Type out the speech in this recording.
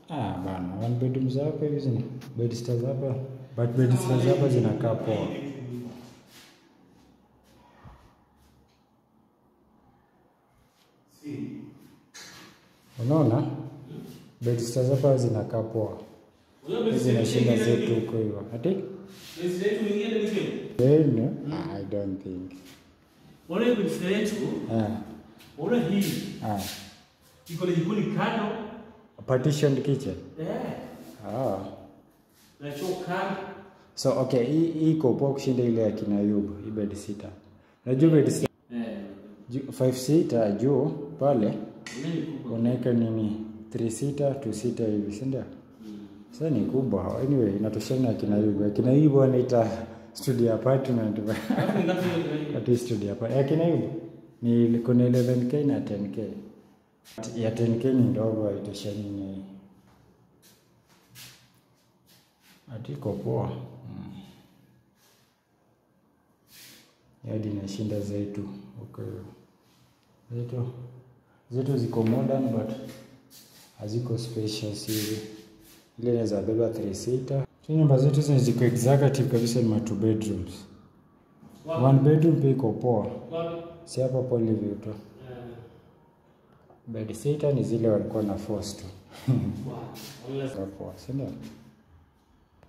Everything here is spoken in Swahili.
Ah, bana, one bedroom za hapa hivi zina bed stars hapa. But bed stars hapa zinakaa poa. Unaona? Bed stars hapa zinakaa poa. Hizi zinashinda zetu huko hivyo. Ati? Then, I don't think. Ona bidhaa yetu, Ah, ona hii ah. iko na jikoni kando, Partitioned kitchen. eh, Ah. na choo kando. So okay, hii hii iko poa kushinda ile ya kina Ayubu, hii bed sitter. Unajua bed sitter Eh, ju- five seater juu pale ona ni kubwa. unaweka nini 3 seater 2 seater hivi si ndio? Mm. Sasa ni kubwa. Anyway, inatoshana na kina Ayubu. Ya kina Ayubu wanaita studio apartment. Alafu ngapi hiyo? Ati studio apartment. Ya kina Ayubu ni kuna 11k na 10k. Ya 10k ni ndogo haitoshani na hii. Ati iko poa. Mm. Hadi inashinda zetu. Okay. Zetu zetu ziko modern but haziko spacious hivi. Ile inaweza beba 3 seater. Tu nyumba zetu zenye ziko executive kabisa ni ma two bedrooms. Wapi? One bedroom pia iko poa. Wapi? Si hapa Polyview tu. Eh, Bed sitter ni zile walikuwa na force tu. wapi? Wala- Kwa poa, si ndio?